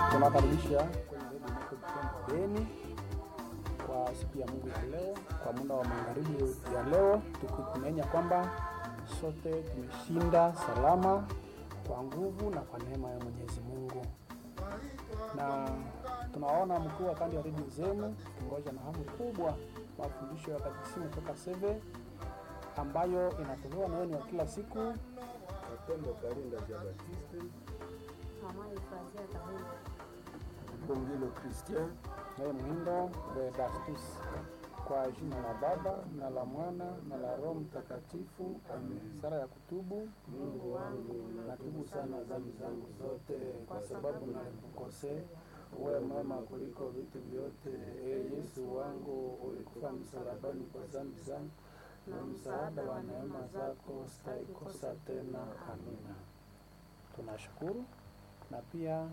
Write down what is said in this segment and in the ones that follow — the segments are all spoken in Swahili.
Tunawakaribisha kwenye redio Meko Butembo Beni kwa siku ya Mungu ya leo, kwa muda wa magharibi ya leo, tukitumainia kwamba sote tumeshinda salama kwa nguvu na kwa neema ya Mwenyezi Mungu, na tunaona mkuu wa kando ya redio zenu kingoja na hamu kubwa mafundisho ya katekisimu toka Seve ambayo inatolewa na wenu wa kila siku Mapendo Karinda Jean Baptiste, Mama Efrazia Kahulu. Bongilo Christian, naye Mwindo Vedastus. Kwa jina la Baba na la Mwana na la Roho Mtakatifu, amen. Sala ya kutubu. Mungu wangu, Natubu sana dhambi zangu zote, kwa sababu nalikukosea. Uwe mwema kuliko vitu vyote. E Yesu wangu, ulikufa msalabani kwa dhambi zangu, na msaada wa neema zako sitaikosa tena. Amina. Tunashukuru na pia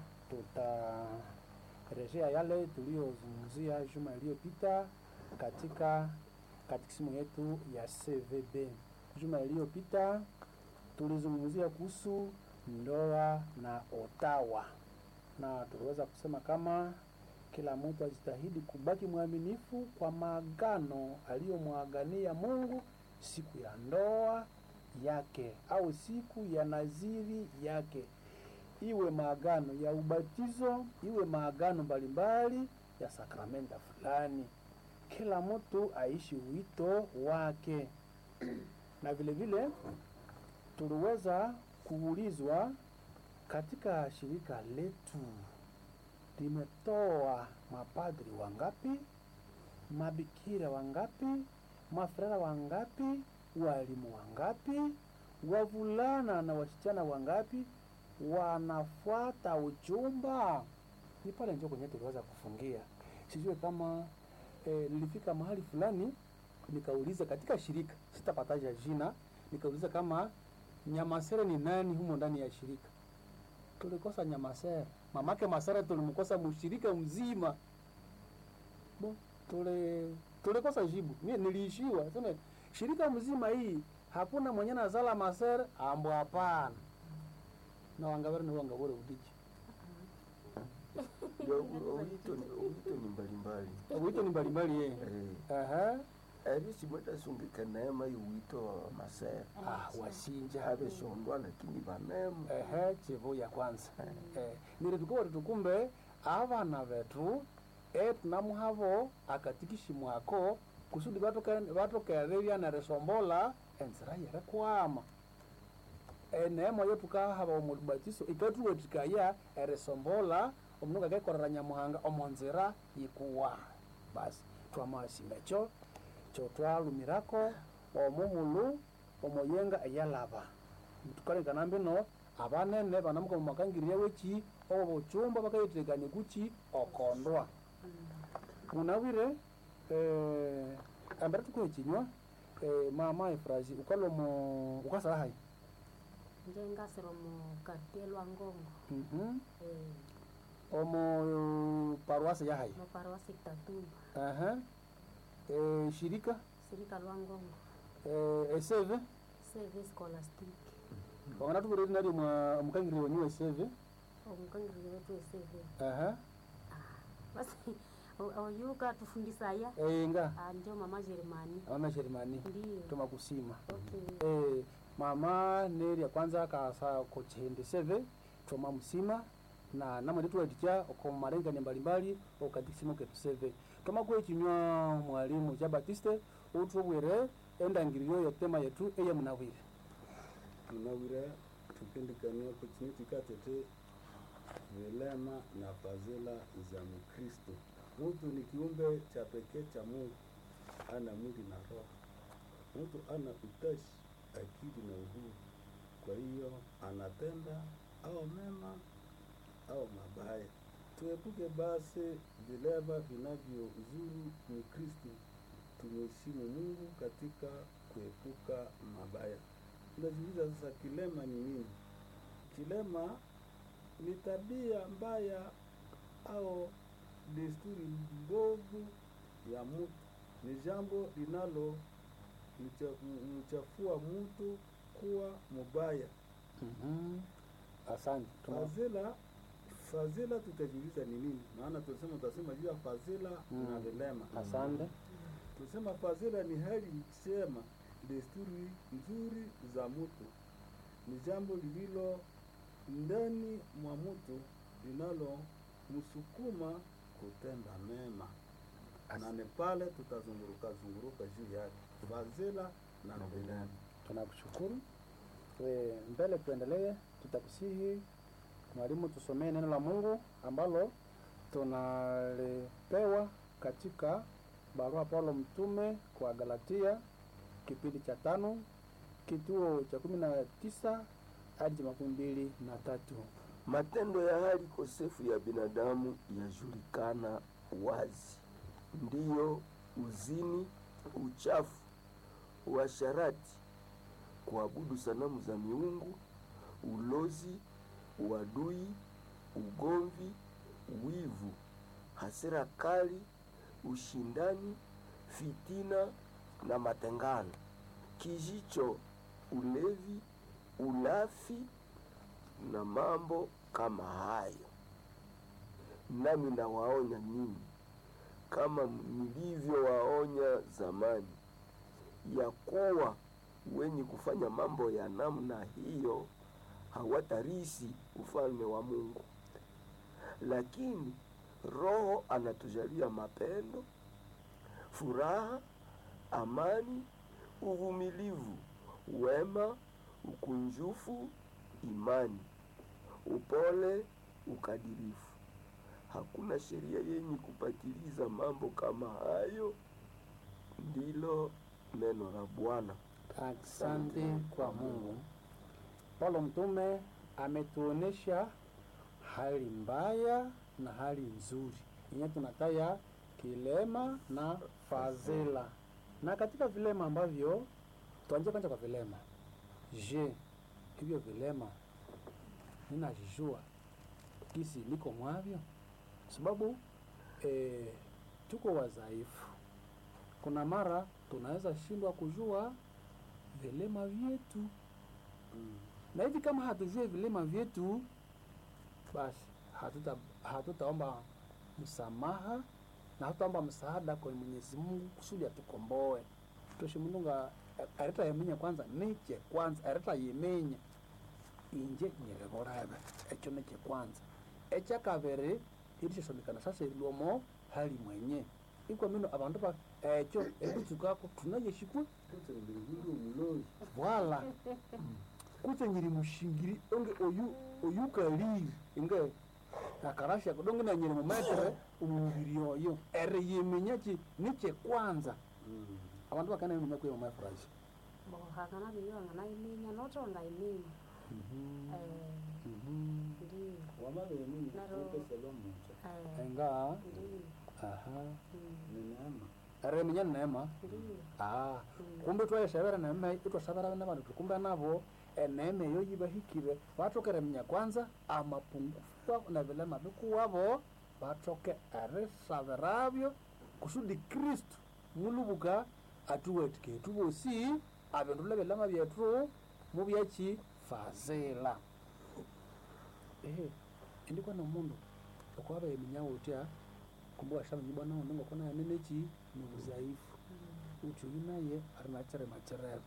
tutarejea yale tuliyozungumzia juma iliyopita katika katikisimu yetu ya CVB. Juma iliyopita tulizungumzia kuhusu ndoa na otawa, na tuliweza kusema kama kila mtu ajitahidi kubaki mwaminifu kwa maagano aliyomwagania Mungu siku ya ndoa yake au siku ya naziri yake, iwe maagano ya ubatizo, iwe maagano mbalimbali ya sakramenta fulani. Kila mtu aishi wito wake na vile vile tuliweza kuulizwa katika shirika letu limetoa mapadri wangapi, mabikira wangapi, mafrara wangapi, walimu wangapi, wavulana na wasichana wangapi wanafuata uchumba. Ni pale ndio kwenye tuliweza kufungia. Sijui kama eh, nilifika mahali fulani nikauliza katika shirika, sitapataja jina, nikauliza kama Nyamasere ni nani humo ndani ya shirika. Tulikosa Nyamasere, mamake Masere tulimkosa mshirika mzima. Bo, tule tulikosa jibu. Mimi niliishiwa sema shirika mzima hii hakuna mwenye nazala Masere ambo hapana. Na wangabere ni wangabore udiji. ya owito ni owito ni mbalimbali Wito ni mbalimbali yeye. eh Aha. arisi mwedasungika neema iwito wa masera Ah, wasinja. abeshondwa lakini banemu ehe chivu ya kwanza eh, nire tukuwa tukumbe avana vetu etunamuhavo akatikishi mwako kusudi vatokereria nerisombola enzira yere kwama eneemo yo tukahava omulubatiso ikatuwetikaya erisombola omundu ngakekorera nyamuhanga omonzira yikuwa basi twamawasima ekyo kyo twalumirako omuhulu omoyenga eyalaba tukalengana mbino abanene banamuka mumakangirya weki obo bochumba bakayitekania kuchi okondwa munawire eh, ambere tukuhe chinywa eh, mama efrazi ukalomo ukasala hai njengasiro mu kartie lwa ngongo Mhm. eh, omo paruase ya hai mu paroasi Kitatumba Aha. eh, shirika sirika lwa ngongo eh, eseve seve scholastic wangana tukureri nari mwa mukangirya wenyu eseve omukangirire wetu eseve Aha. basi o- oyuka tufundisaya enga Ah, ndio mama Jeremani mama sherimani ndiyo tumakusima okay Eh, mama neri ya kwanza kasa kochende seve choma musima na namwe tuweticha oko marengane mbalimbali okatikisimo ketu seve toma kwe chinywa mwalimu cha batiste utubwire endangiriro yotema yetu eye munawire tunawira tupindikania kuchini tikatete vilema na fadhila za Mkristo. Mtu ni kiumbe cha pekee cha Mungu, ana mwili na roho. Mtu ana utashi, akili na uhuru. Kwa hiyo anatenda au mema au mabaya. Tuepuke basi vileva vinavyozuru Mkristo. Tumheshimu Mungu katika kuepuka mabaya. Tunajiuliza sasa, kilema ni nini? Kilema ni tabia mbaya au desturi mbovu ya mtu, ni jambo linalo mcha- mchafua mtu kuwa mubaya. Mhm. Asante. Tuna- Fadhila fadhila tutajiuliza ni nini maana tulisema utasema juu ya fadhila Mm. na vilema asante tusema fadhila ni hali njema desturi nzuri za mtu ni jambo lililo ndani mwa mtu linalomsukuma kutenda mema na ni pale tutazunguruka zunguruka juu yake fadhila na vilema tunakushukuru e, mbele tuendelee tutakusihi mwalimu tusomee neno la mungu ambalo tunalipewa katika barua paulo mtume kwa galatia kipindi cha tano kituo cha kumi na tisa hadi cha makumi mbili na tatu Matendo ya hali kosefu ya binadamu yajulikana wazi, ndiyo uzini, uchafu, uasharati, kuabudu sanamu za miungu, ulozi, uadui, ugomvi, wivu, hasira kali, ushindani, fitina na matengano, kijicho, ulevi, ulafi na mambo kama hayo. Nami nawaonya nyinyi kama nilivyowaonya zamani, ya kuwa wenye kufanya mambo ya namna hiyo hawatarisi ufalme wa Mungu. Lakini Roho anatujalia mapendo, furaha, amani, uvumilivu, wema, ukunjufu, imani, upole, ukadirifu. Hakuna sheria yenye kupatiliza mambo kama hayo. Ndilo neno la Bwana. Asante kwa Mungu. Paulo mtume ametuonesha hali mbaya na hali nzuri yenye tunataya kilema na fadhila. Na katika vilema ambavyo tuanze kwanza kwa vilema. Je, hivyo vilema ninajijua kisi niko mwavyo? Sababu eh, tuko wadhaifu. Kuna mara tunaweza shindwa kujua vilema vyetu Mm. na hivi kama hatujue vilema vyetu basi hatuta hatutaomba msamaha na hatutaomba msaada kwa Mwenyezi Mungu kusudi atukomboe toshe mununga areta yemenya kwanza niche kwanza areta yemenya inje nyirevorave echo niche kwanza echa kabiri irishosomekana sasa ilomo hali mwenye ikwa mino abandu ba echo ekutsukwako tunayeshikwe Kutse mbinguni umulozi wala kutse nyiri mushingiri onge oyu oyu kaliri inge akarasha kudonge na nyiri mumetere umubiri oyo ere yemenya ki niche kwanza Mm. abantu bakana mumya kwe mumafurashi bo hakana biyo nganaiminya notonga iminya eh ndi wamabeni Naro- ukeselo mucho eh enga ndi aha mm, ni neema ere menya neema ndi ah mm, kumbe twayeshabera neema itwashabera na bantu tukumbe nabo eneema eyo yibahikire batokere menya kwanza amapungufu wabo na vilema bikuwabo batoke erisabirabyo kusudi kristu mulubuka atuwetike tubosi abindula bilema byetu mubyaki fazila ehe indikwa nomundu okwaba eminya utya kumbe washamenya bwana undi ngokona yaneneki nobuzaifu uthi uyu naye ari nachere macherero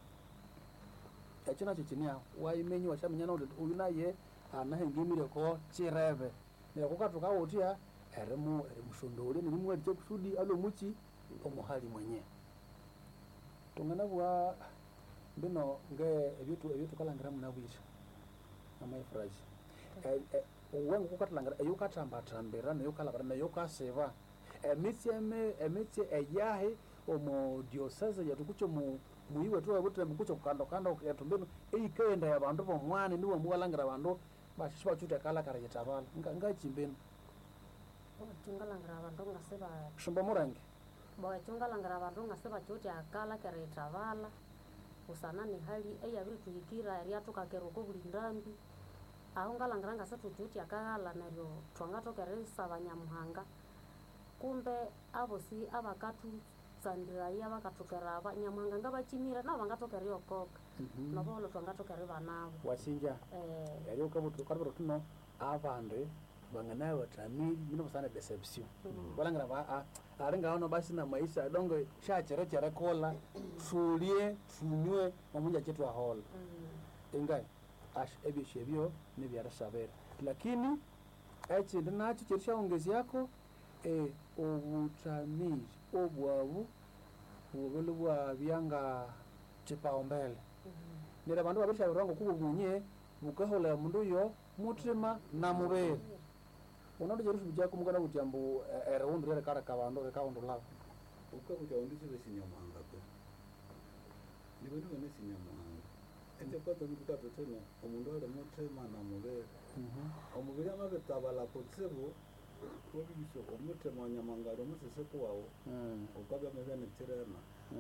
ekyo nakyo kinia waimenyi washaminyana uti uyu naye anahengimire ko chireve nekukatuka utya erimu erimushondole nirimuwali kyekusudi alomuki omuhali mwenye tunganabwa mbino nge ebyetu ebyetukalangira munabwisha amaifurashi uwenga kukatalangara eyukatambatambira neyukalabara neyukasiba emitsi eme emitsi eyahi omu diocese yetu kucho mu muyiwe tu webutembe kucho kukando kando yetu mbinu eyikaenda ya bandu bomwani niwe muwalangira bandu bashishi bachute kalakara yetabala nga ngachimbinu chungalangira abandu ngasiba shumba murenge bo chungalangira abandu ngasiba chuti akala kere itavala usana ni hali eyabiri tuhikira eriatukakera uko buli ndambi aho ngalangira ngase tuchuti akaghala neryo twangatokera isaba nyamuhanga kumbe abosi abakatutsandirayo abakatukera aba nyamuhanga ngabachimire nabo bangatokera yokoka noboholo twangatokera banabo wasinja eh, yali ukabutu kalibara tuno abandi vanganaye vatamili mino vasana deception valangira va ari ngaona basi na maisha dongo shacherechere kola tulie tunywe mamunja chetu ahola ingai ash ebyosho ebyo nibyarashabere lakini ekindi nakyo kyerishawongezyako e, obutamiri obwabu bubili bwabyanga kipaumbele nira bandu babirishabirwa ngokubu bunye bukahola mundu yo mutima na mubiri unondo jerusu jako mukana kuti ambu erewundu rekareka bandu rekawundu lavo ukakuta undisire sinyamwanga pe niwe ndiwe nesinyamwanga ete kwata mtu kapetene omundu ali mutima na mubiri omubiri amabitabala kutsibu wobibisho omutima wanyamwanga ali omusisiku wawu ukabya mebe nekirema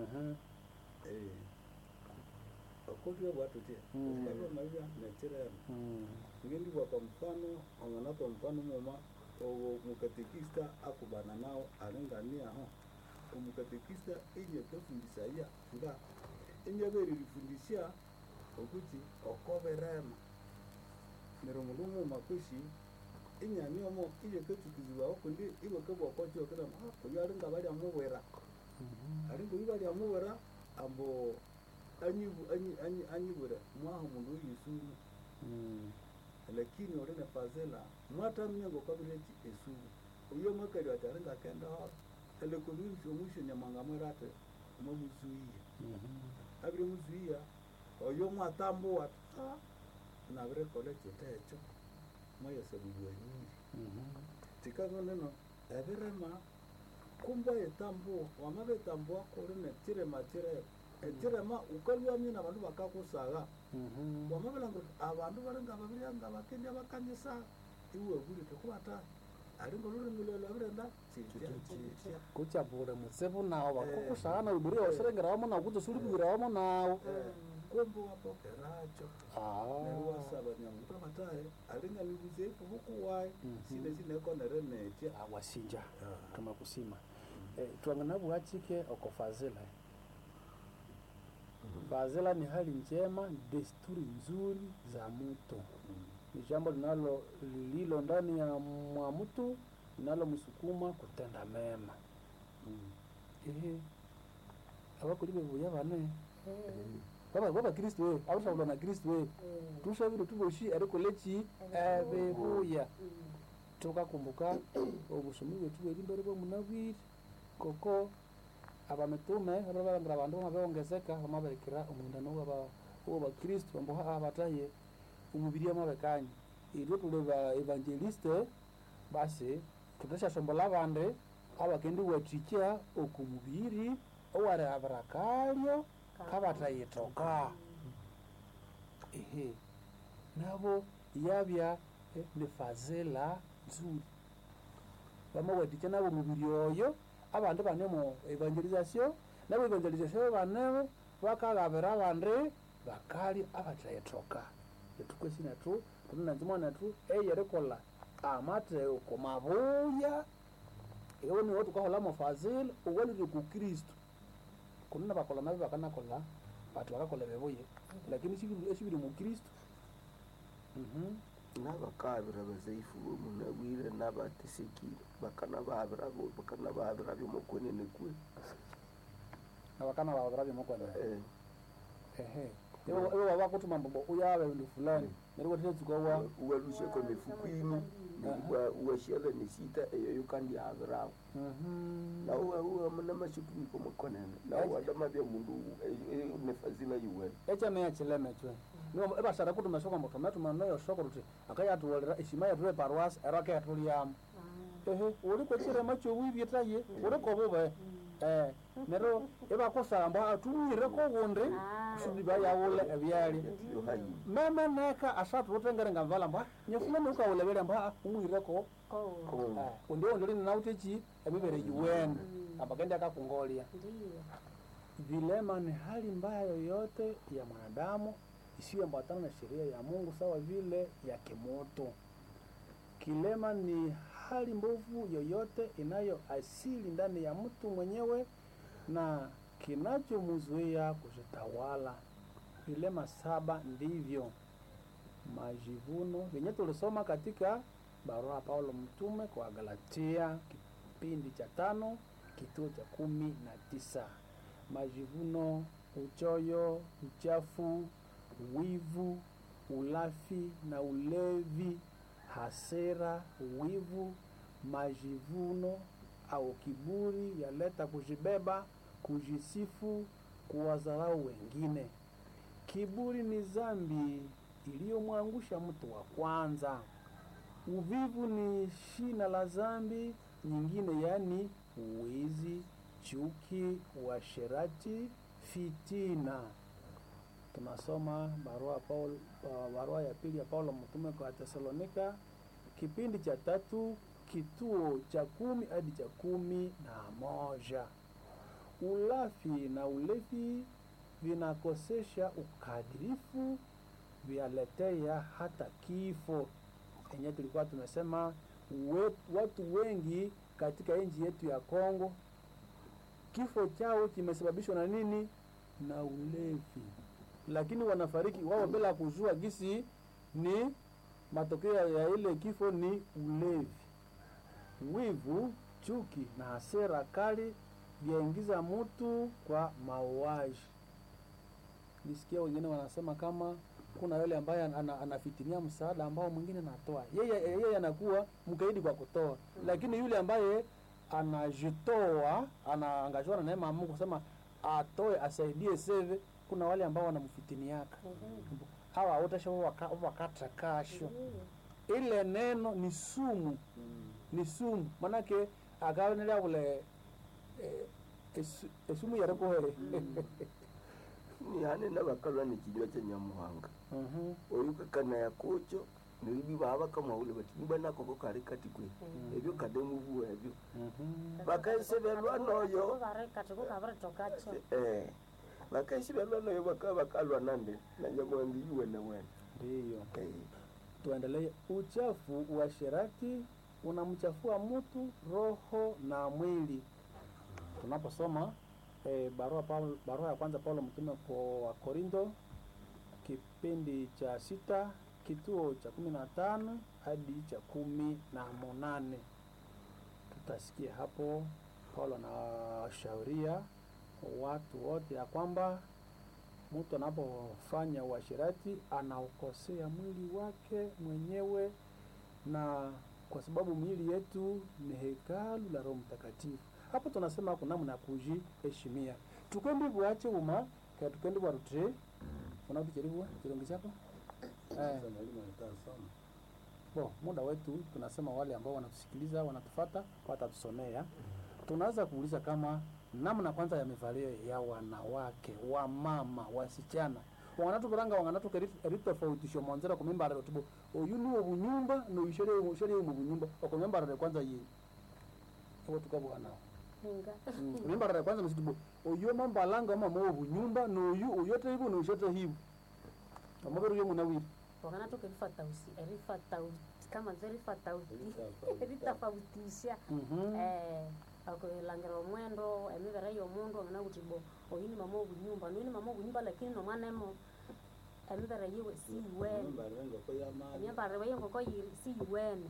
okutwe bwatutye Mm. ukabya mebya nekirema ngindi kwa mfano onganapa mfano muma owo mukatekista akubana nawo alingania ho omukatekista inye kefundisha ya nga inye beririfundisha okuti okoberema nero mundu muma kwishi inyaniomo iye ketukizibwaho kundi iwe kebwakwatyo kirema oyo alinga balya mubwera alinga oyo balya mubwera ambo anyibu- anyi- anyi- anyibwira mwaho mundu oyisumu lakini orine fazela mwata mnyengo kabireki esubu uyo mwakali wati alinga kenda hora elekobirisho mwisho nyamwanga mwerate mwamuzuia abire muzuia oyo mwatambuwa ta nabire kole chita echo mwayesebuliwa nyingi tikago neno ebirema kumba etambuwa wamabe tambuwa kurine chirema chirema echirema ukalwamye na bandu bakakusaga wamabilangira abandu balinga babirya bakendya bakanyisa iwe bulite kubata alinga olulimi lwe lwabirenda chitya chitya kuchapule mutsibu nawo bakukushana uburi osirengerawomo nawo kuza sulibwirawomo nawo kumbe wapokeracho neryo Ah. wasaba nyamuntu abataye alinga nibuze ifubukuwayi sine sinekonere netya wasinja kama kusima eh, twangana bwachike oko fazila fazila ni hali njema desturi nzuri za mtu ni jambo linalo lililo ndani ya mwa mtu linalomsukuma kutenda mema ehe abakulibe buya bane baba baba kristo we abashabulwa na kristo we tushabire tuboshi ariko leki ebibuya tukakumbuka obusomi bwetu bweri mbere bwomunabwire koko abamitume ababalangira abandu bamabewongezeka bamaberekera omwindano w'abakristu ambuha abataye omubiri amabekanye iryo tuli ba evangeliste basi tutashashombola abandi abakendi wathikya okumubiri owarehabira kalyo kabatayitoka ehe nabo yabya eh, ni fazela nzuri bamawathikya nabo omubiri oyo abandi bane mu evangelization nabo evangelization banebo bakaghabira abandi bakali abatayitoka etukwesi nethu tunanzimwa nethu eyerikolha amatheko mabuya ewe niwo tukaholamo fazila owalire ku kristu kundi nabakola nabi bakanakola bati bakakola bebuye lakini sibiri esibiri mu kristu Mhm. nabakabira bazaifu bomunabwire nabatesekire bakanababira bo- bakanababira byomukwenene kwe nabakana bababira byomukwana Eh, ehe iwe babakutuma mbobo uyabe bindu fulani neryo wathetsuka wa uwalusheko nefukwini uwashyele nesita eyoyo kandi yabirawo Mhm. nawe namashukumiko mukonene nawe wadamabya mundu nefazila yiwene ekyamenya kileme cwe niwo ebashara kutuma soko mbo tometuma noyo soko ruti akayatuwolera eshima yathu eparwasi ero akayathulyamo ehe uli kwekirema kyowibyetaye uli kobube eh nero ibakusamba atuwire kobundi kusudi bayawule ebyalya yohayi meme neka asatu utengere ngamvala mbwa nyefulani ukawulebele mbwa umwireko ko undi ondoli ninauteki emibere yiwene abakendi akakungolya ndiyo vilema ni hali mbaya yoyote ya mwanadamu isiyoambatana na sheria ya Mungu sawa vile ya kimoto. Kilema ni hali mbovu yoyote inayo asili ndani ya mtu mwenyewe na kinachomzuia kujitawala. Vilema saba ndivyo majivuno vyenye tulisoma katika barua ya Paulo mtume kwa Galatia kipindi cha tano kituo cha kumi na tisa majivuno, uchoyo, uchafu, wivu, ulafi na ulevi, hasira, wivu, majivuno au kiburi yaleta kujibeba, kujisifu, kuwadharau wengine. Kiburi ni dhambi iliyomwangusha mtu wa kwanza. Uvivu ni shina la dhambi nyingine, yaani uwizi, chuki, uasherati, fitina. Tunasoma barua Paul, uh, barua ya pili ya Paulo mtume kwa Tesalonika kipindi cha tatu kituo cha kumi hadi cha kumi na moja. Ulafi na ulevi vinakosesha ukadirifu, vyaletea hata kifo. Enye tulikuwa tumesema we, watu wengi katika nchi yetu ya Kongo kifo chao kimesababishwa na nini? Na ulevi, lakini wanafariki wao bila kujua gisi ni matokeo ya ile kifo ni ulevi. Wivu, chuki na hasira kali vyaingiza mtu kwa mauaji. Nisikia wengine wanasema kama kuna yule ambaye ana, anafitinia msaada ambao mwingine anatoa, yeye yeye anakuwa mkaidi kwa kutoa, lakini yule ambaye anajitoa anaangazwa na neema ya Mungu kusema atoe asaidie seve, kuna wale ambao wanamfitiniaka hawa wote wakata kasho. Ile neno ni sumu, ni sumu manake akaonelea vule eh, esu- esumu yarekohere ni hane nabakalwa ni kinywa cha nyamuhanga Mhm. oyu kakana yakocho nibi baba kamwaule bati niba nakoko kari kati kwe ebyo kademubu ebyo Mhm. bakaisebelwa noyo kati kukaviritokacho eh bakaisebelwa noyo baka bakalwa nande na nyamuhanga yuwene wene Ndiyo. eh Tuendelee. Uchafu, uasherati unamchafua mtu roho na mwili. Tunaposoma eh, barua Paulo, barua ya kwanza Paulo mtume kwa Wakorinto kipindi cha sita kituo cha kumi na tano hadi cha kumi na munane tutasikia hapo Paulo anawashauria watu wote ya kwamba mtu anapofanya uasherati anaukosea mwili wake mwenyewe, na kwa sababu miili yetu ni hekalu la Roho Mtakatifu. Hapo tunasema kuna namna ya kujiheshimia, tukendi bwache uma ka tukendi bwarutire unatucheriwa chirongi chako eh. Sasa mwalimu anataka sana. Bo, muda wetu tunasema wale ambao wanatusikiliza wanatufata watatusomea. Tunaanza kuuliza kama namna kwanza ya mivalio ya wanawake, wa mama, wasichana wanatukuranga wanganatuka ritofautisho mwanzira kumimbarire tubo oyu niwo bunyumba noyushere ushere mu bunyumba okumimbarire kwanza yi obo tukabwana ninga mimbarire kwanza msitubo oyu mambalanga mama wo bunyumba noyu oyote ibu noyushote hibu amaberu yo munawiri wakana tukerifatausi erifatauti kama zerifatauti Eritafautisha. eritafautisha mhm eh akulangira omwendo emibere y'omundu angana kuti bo oyu ni mama obunyumba noyu ni mama obunyumba lakini nomwana emo emibere yiwe siyiwene Nyumba rengo ko yamani. emyambarire y'enkoko yiri siyiwene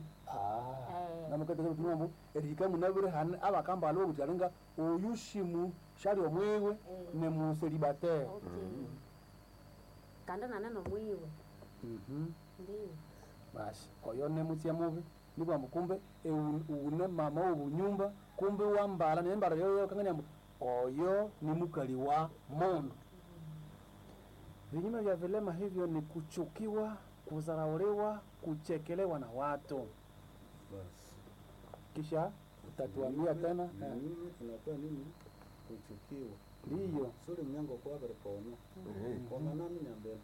Eh. namukateke kutumambu erika munabire hane abakamba alo kuti alinga oyu shimu shali omwiwe Eh. ne muselibatere okay kandi naneno mwiwe mhm ndiyo basi oyo ne mutya mubi nibwa mukumbe une mama wobunyumba kumbe wambala nembara yoyo kangania mbu oyo ni mukali wa mundu vinyume vya vilema hivyo ni kuchukiwa kudharauliwa kuchekelewa na watu Basi. kisha utatuambia tena Ni eh, nini tunakuwa nini? Kuchukiwa. ndiyo Suri mnyango kwa bere kono. eh Kona nami nyambele.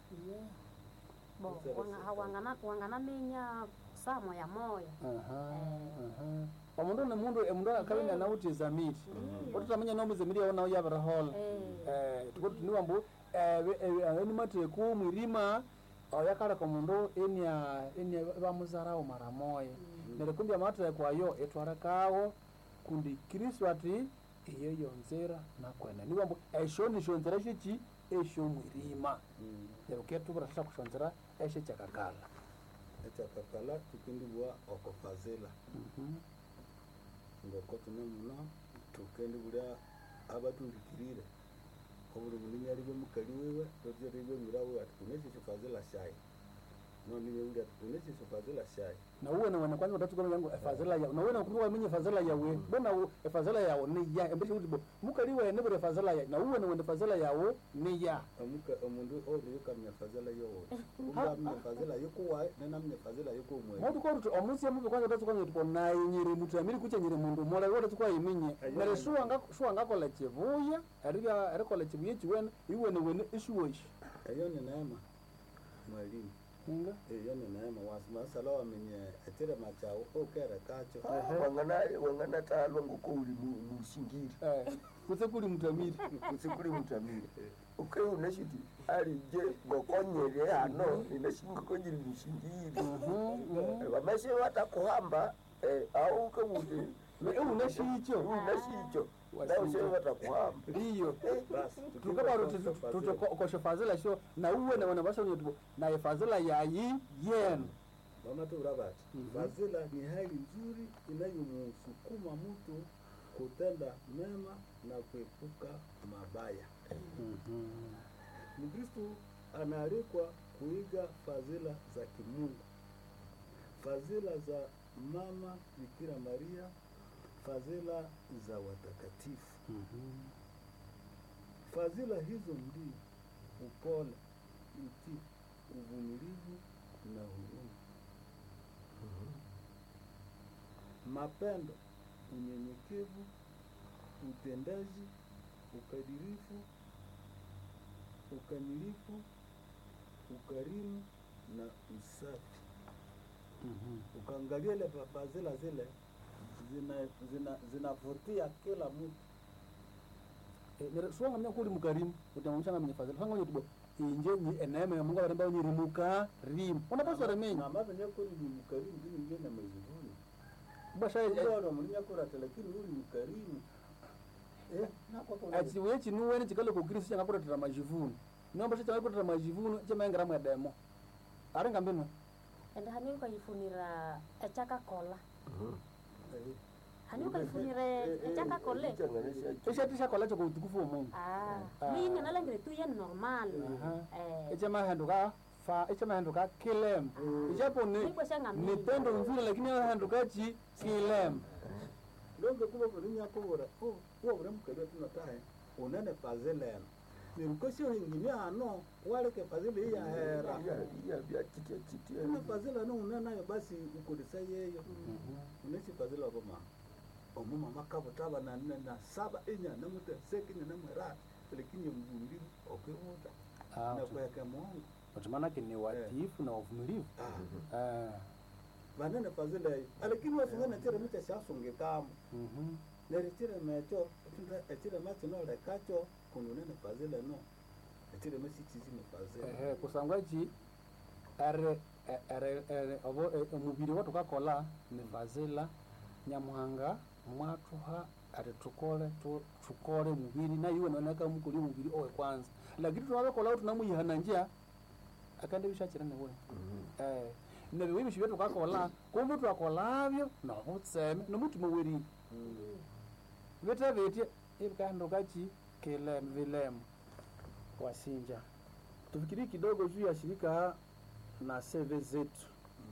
bo wanga- wangana- wanganaminya saa moya moya Aha, aha. omundu ni mundu emundu akabina nauti zamiri otutamanya nomuzemiri yawo nawo yabirihola Eh. tuko tuniwa mbu eni mateku mwirima oyakaleka omundu enia enia bamuzarawo mara moya neryo kumbi amateku ayo etwarekawo kundi kristu ati iyo yonzera nakwene niwa mbu esyo nishonzera sheki esyo mwirima Mm. neryo ketubura sasa kushonzera eshe kyakakala ekyakakala tukindibwa okufazila Mhm. ngoko tune muno tukendibulya abatulikirire obuli bulinya libwe mukali wiwe totyo libwe mwira wiwe ati kuneshisho fazila shayi noniye uli ati kuneshisho fazila shayi na uwe nawe kwanza utatukola yangu efazela yawe na uwe na kuwa minye fazela yawe bona u- efazela yawe ni ya embeshe kuti bo mukali we ne bure fazela ya na uwe na wende fazela yawe ni ya omuka omundu oyo yokamya fazila yowo ungamya fazila yokuwaye nenamya fazila yokumwe mauti kwa rutu omusi ya mubi kwanza utatukola tipo na nyiri mutu amiri kuche nyiri mundu mola wote tukwa iminye Ayo. nare shuwa nga shuwa nga kola chivuya ariga ari kola chivuya chiwene iwe ne wene ishuwishi eyo ni neema mwalimu inga eyo ni neema masala wamenye etire machawo okere kacho wanganatalwa ngoko uli mu- mushingiri eh kutse kuli mutamiri kusikuli mutamire ukeunashiti alije ngokonyere hano inashingokonyiri mushingiri vameshe vatakuhamba au ukebuti unashicho unashicho naushe vatakuhamba ndiyo basi tukaba tutokoshe fazela sho na uwe na wana basha tipo na fazela yayi yenu mama turabati Mhm. fazila ni hali nzuri inayomsukuma mtu kutenda mema na kuepuka mabaya mkristu anaalikwa kuiga fadhila za kimungu fadhila za mama bikira maria fadhila za watakatifu fadhila hizo ndio upole utii uvumilivu na huruma mapendo unyenyekevu utendaji ukadirifu ukamilifu ukarimu na usafi ukaangalia ile fa- fadhila zile zinavutia zina, zinavutia kila mtu suwanga mnya kuli mukarimu utamamshanga mnya fazela hanga nyotibo inje nyi eneme ya mungu baremba nyiri mukarimu unapaswa remenya mamaze nyakuri ni mkarimu ndini ngene mazivuni basha ubora muri nyakuri ati lakini uri mkarimu eh nakwako achiwe chinuwene chikale kukristo changakuretera majivuno nombasha changakuretera majivuno chamaengera mwedemo arenga mbinwe ende hani ukayifunira ekyakakola hani ukayifunire ekyakakole ishatishakola choko utukufu wa mungu Ah, Ah. mimi nalengere tu ye normal Aha. eh ichamahenduka fa ichamahenduka kilem ichapo ni Niko shanga ni mingi. tendo nzuri lakini ahenduka chi kilem longe kuba muri nyakubura uwo buri mukari tunatahe unene fazila eno nirukosho hingine hano waleke fazila iyahera ina fazila no unenayo basi ukodesa yeyo unesi fazila koma omuma makabutaba na nne na saba inya namute sekinya namwera lakini mvumilivu okwibuta na kweke mungu utumanake ni watiifu na wavumilivu Ah, vanene fazila iyo alakini wasungana chire mucha shasungikamo mhm. nerechire mecho tunda echire machino lekacho kununene fazila no echire mesichizi ni fazila Ehe, kusangwa chi ere ere ere obo e- omubiri watu kakola ni fazila nyamuhanga mwatuha ati tukole tu, tukole mubiri na iwe naoneka mukuli mubiri owe kwanza lakini tunabekola tunamuyihana njia akande bishakira newe eh nebe wibishi byetu kakola kumbe twakolabyo nobutseme nomutima weri bete bete ibikahanduka chi kilem vilem wasinja tufikirie kidogo juu ya shirika na seve zetu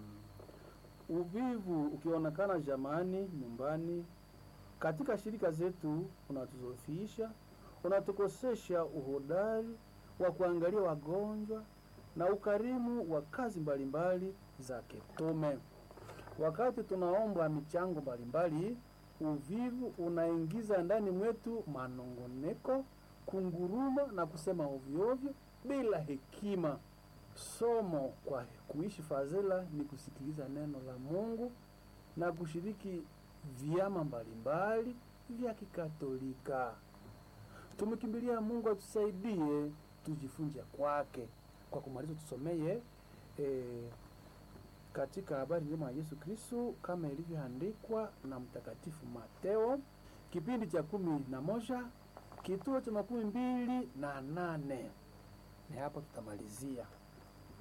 uvivu ukionekana jamani nyumbani katika shirika zetu unatuzofisha unatukosesha uhodari wa kuangalia wagonjwa na ukarimu wa kazi mbalimbali za kitume wakati tunaomba michango mbalimbali uvivu unaingiza ndani mwetu manongoneko kunguruma na kusema ovyoovyo bila hekima somo kwa kuishi fadhila ni kusikiliza neno la mungu na kushiriki vyama mbalimbali vya kikatolika tumekimbilia mungu atusaidie tujifunze kwake kwa kumaliza tusomeye eh, katika habari njema ya yesu kristu kama ilivyoandikwa na mtakatifu mateo kipindi cha kumi na moja kituo cha makumi mbili na nane ni hapo tutamalizia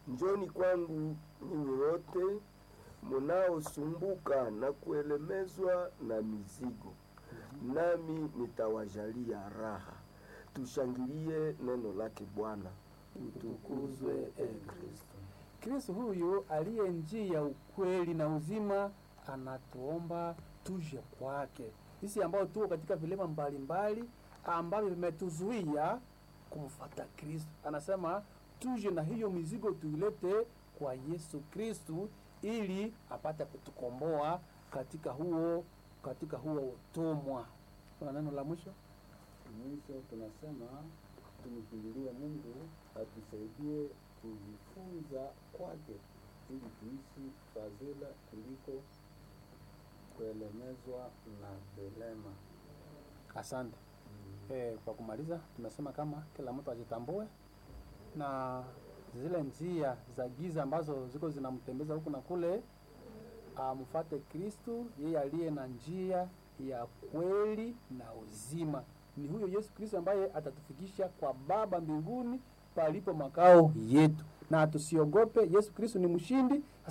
njoni kwangu nyinyi wote munaosumbuka na kuelemezwa na mizigo, nami nitawajalia raha. Tushangilie neno lake Bwana. Utukuzwe e Kristo. Kristo huyu aliye njia, ukweli na uzima, anatuomba tuje kwake sisi ambao tuko katika vilema mbalimbali ambavyo vimetuzuia kumfuata Kristo. Anasema tuje na hiyo mizigo tuilete kwa Yesu Kristu ili apate kutukomboa katika huo katika huo utumwa. Kuna neno la mwisho? Mwisho tunasema tumkimbilie Mungu atusaidie kujifunza kwake ili tuishi fadhila kuliko kuelemezwa na vilema. Asante. Eh, kwa kumaliza tumesema kama kila mtu ajitambue na zile njia za giza ambazo ziko zinamtembeza huku na kule, amfuate Kristu, yeye aliye na njia ya kweli na uzima. Ni huyo Yesu Kristo ambaye atatufikisha kwa Baba mbinguni palipo makao yetu, na tusiogope. Yesu Kristo ni mshindi.